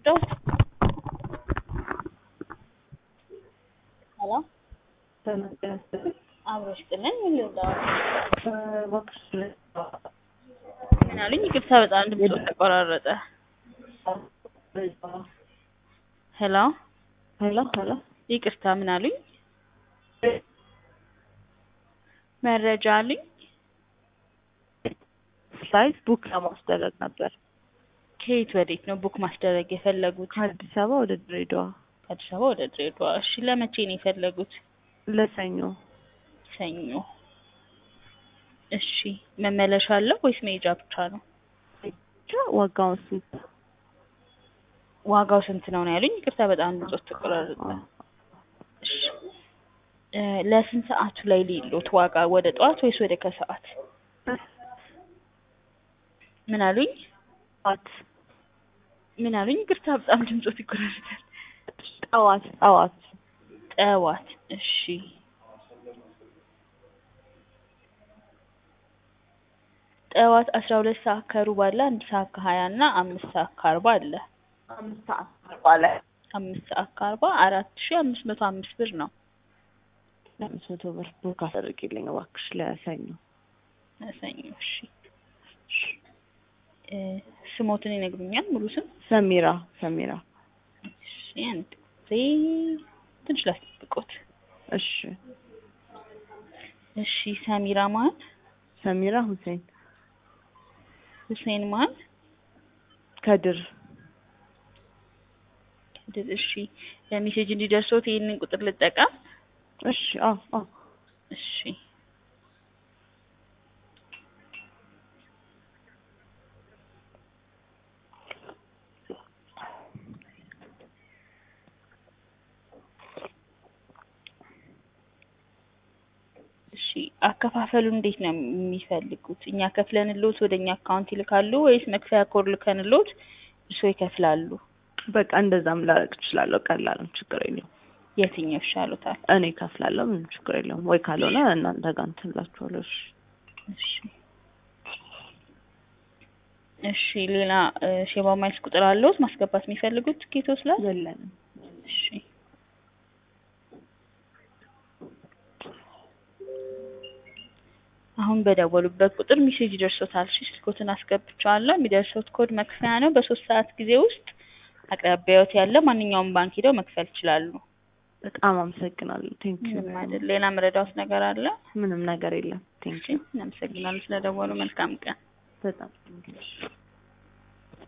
Då. ሄሎ አብሮሽ ጥለን ምን ልርዳው? ምን አሉኝ? ይቅርታ በጣም ድምጽ ተቆራረጠ። ሄሎ ሄሎ ሄሎ ይቅርታ ምን አሉኝ? መረጃ አሉኝ? ፍላይት ቡክ ለማስደረግ ነበር ከየት ወዴት ነው ቡክ ማስደረግ የፈለጉት? ከአዲስ አበባ ወደ ድሬዳዋ ከአዲስ አበባ ወደ ድሬዳዋ። እሺ ለመቼ ነው የፈለጉት? ለሰኞ ሰኞ። እሺ መመለሻ አለው ወይስ መሄጃ ብቻ ነው? ብቻ ዋጋውን ስንት ዋጋው ስንት ነው ነው ያሉኝ? ይቅርታ በጣም ድምጾት ተቆራረጠ። እሺ እ ለስንት ሰዓቱ ላይ ሊሎት ዋጋ ወደ ጠዋት ወይስ ወደ ከሰዓት? ምን አሉኝ? ጠዋት ምን አሉኝ? ይቅርታ በጣም ድምጾት ይቆራረጣል። ጠዋት ጠዋት ጠዋት። እሺ ጠዋት አስራ ሁለት ሰዓት ከሩብ አለ፣ አንድ ሰዓት ከሀያ እና አምስት ሰዓት ከአርባ አለ። አምስት ሰዓት አርባ ላይ አምስት ሰዓት ከአርባ አራት ሺ አምስት መቶ አምስት ብር ነው። ለአምስት መቶ ብር ቡክ አስደርጊልኝ እባክሽ ለሰኞ ሰኞ። እሺ እ ስሞትን ይነግሩኛል? ሙሉ ስም? ሰሚራ ሰሚራ እሺ አንድ ጊዜ ትንሽ ላስጠብቆት። እሺ እሺ ሰሚራ ማን? ሰሚራ ሁሴን ሁሴን ማን? ከድር ከድር። እሺ ሜሴጅ እንዲደርሶት ይህንን ቁጥር ልጠቀም? እሺ አዎ አዎ እሺ እሺ አከፋፈሉ እንዴት ነው የሚፈልጉት? እኛ ከፍለንልዎት ወደ እኛ አካውንት ይልካሉ ወይስ መክፈያ ኮድ ልከንልዎት እርስዎ ይከፍላሉ? በቃ እንደዛም ላደርግ እችላለሁ። ቀላል ነው፣ ችግር የለውም። የትኛው ይሻሎታል? እኔ ከፍላለሁ፣ ምንም ችግር የለውም። ወይ ካልሆነ እናንተ ጋር እንትን እላችኋለሁ። እሺ እሺ እሺ ሌላ እ ሼባ ማይልስ ቁጥር አለዎት ማስገባት የሚፈልጉት ትኬቶች ላይ? የለንም። እሺ አሁን በደወሉበት ቁጥር ሜሴጅ ይደርሶታል። እሺ ስልኮትን አስገብቼዋለሁ። የሚደርሶት ኮድ መክፈያ ነው። በሶስት ሰዓት ጊዜ ውስጥ አቅራቢያዎት ያለ ማንኛውም ባንክ ሄደው መክፈል ይችላሉ። በጣም አመሰግናለሁ። ቴንክ ዩ። ምንም አይደል። ሌላ መረዳት ነገር አለ? ምንም ነገር የለም። ቴንክ ዩ እናመሰግናለን ስለደወሉ። መልካም ቀን። በጣም ቴንክ ዩ።